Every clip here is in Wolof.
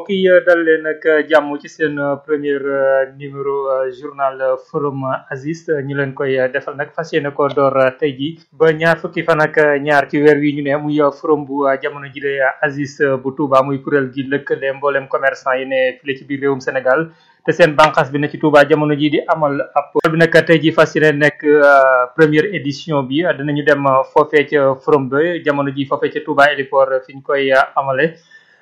mbokk yi dal leen ak jàmm ci seen premier numéro journal forum Aziz ñu leen koy defal nag fas yéene ko door tey ji ba ñaar fukki fan ak ñaar ci weer wi ñu ne muy forum bu jamono ji de Aziz bu Touba muy kuréel gi lëkkale mboolem commerçant yi ne file ci biir réewum Sénégal te seen bànqaas bi ne ci Touba jamono ji di amal ab bi nag tey ji fas yéene nekk première édition bi dinañu dem foofee ca forum ba jamono ji foofee ca Touba héliport fi ñu koy amale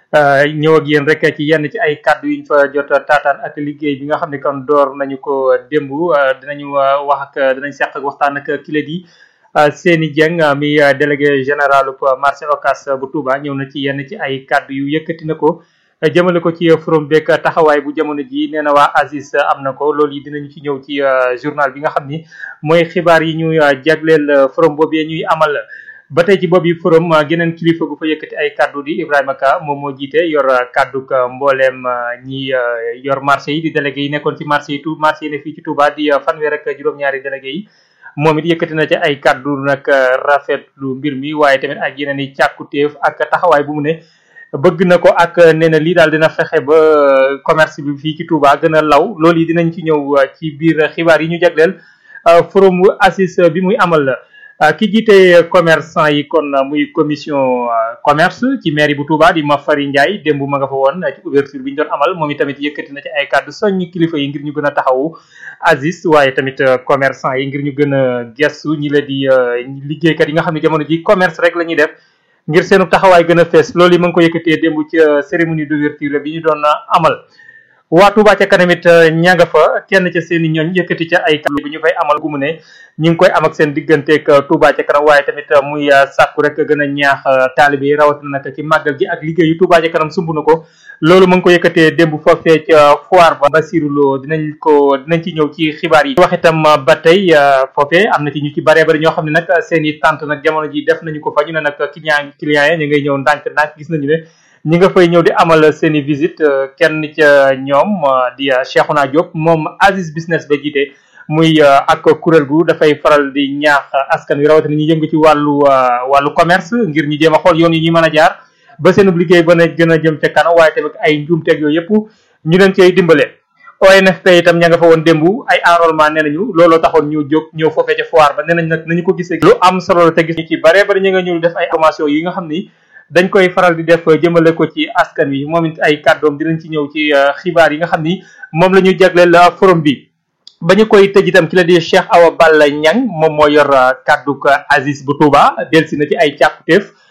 ñëw ak yéen rek ci yenn ci ay kàddu yuñ fa jot taataan ak liggéey bi nga xam ne kon door nañu ko démb dinañu wax ak dinañ seq ak waxtaan ak kile di Seni Dieng mi délégué général marché Ocass bu Touba ñëw na ci yenn ci ay kàddu yu yëkkati na ko jëmale ko ci forum beeg taxawaay bu jamono ji nee na waa Aziz am na ko loolu yi dinañu ci ñëw ci journal bi nga xam ni mooy xibaar yi ñuy jagleel forum boobee ñuy amal ba tey ci boobu forum geneen kilifa gu fa yëkkati ay kaddu di Ibrahima Ka moom moo jiite yor kaddu mbooleem ñi yor marché yi di délégué yi nekkoon ci marché yi tout marché yi ne fii ci Touba di fanweer ak juróom-ñaari délégué yi moom it yëkkati na ci ay kaddu nag rafetlu mbir mi waaye tamit ak yeneen i càkkutéef ak taxawaay bu mu ne bëgg na ko ak nee na lii daal dina fexe ba commerce bi fii ci Touba gën a law loolu yi dinañ ci ñëw ci biir xibaar yi ñu jagleel forum Aziz bi muy amal ki jiite commerçant yi kon muy commission commerce ci mairie bu Touba di Mafari Ndiaye démb ma nga fa woon ci ouverture bi ñu doon amal moom itamit yëkkati na ci ay kàddu soññ kilifa yi ngir ñu gën a taxawu Aziz waaye tamit commerçant yi ngir ñu gën a gestu ñi la di liggéeykat yi nga xam ne jamono ji commerce rek la ñuy def ngir seenu taxawaay gën a fees loolu yi ma ngi ko yëkkatee démb ci cérémonie d'ouverture bi ñu doon amal waa Touba ca kanam it ña nga fa kenn ca seen i ñooñ yëkkati ca ay kàddu bu ñu fay amal gu mu ne ñu ngi koy am ak seen digganteeg Touba ca kanam waaye tamit muy sàkku rek gën a ñaax taalibe yi rawatina nag ci màggal gi ak liggéeyu Touba ca kanam sumb na ko loolu mu ngi ko yëkkatee démb foofee ca foire ba Basirou Lo dinañ ko dinañ ci ñëw ci xibaar yi wax itam ba tey foofee am na ci ñu ci baree bari ñoo xam ne nag seen i tànt nag jamono ji def nañu ko fa ñu ne nag client client yi ñu ngay ñëw ndànk ndànk gis nañu ne ñi nga fay ñëw di amal seen i visite kenn ca ñoom di Cheikhouna Diop moom Aziz business ba jiite muy ak kuréel gu dafay faral di ñaax askan wi rawatina ñu yëngu ci wàllu wàllu commerce ngir ñu jéem a xool yoon yi ñuy mën a jaar ba seen liggéey ba na gën a jëm ca kanam waaye tamit ay njuumteeg yooyu yëpp ñu leen cay dimbale. ONFP itam ña nga fa woon démb ay enrôlement nee nañu looloo taxoon ñu jóg ñëw foofee ca foire ba nee nañ nag nañu ko gisee. lu am solo la te gis ñu ci bare bari ñu nga ñëw def ay formation yi nga xam ni. dañ koy faral di def jëmale ko ci askan wi moom it ay kàddoom dinañ ci ñëw ci xibaar yi nga xam ni moom la ñu jagleel forum bi ba ñu koy tëj itam ki la di Cheikh Awa Balla Niang moom moo yor kàdduk Aziz bu Touba delsi na ci ay càkkutéef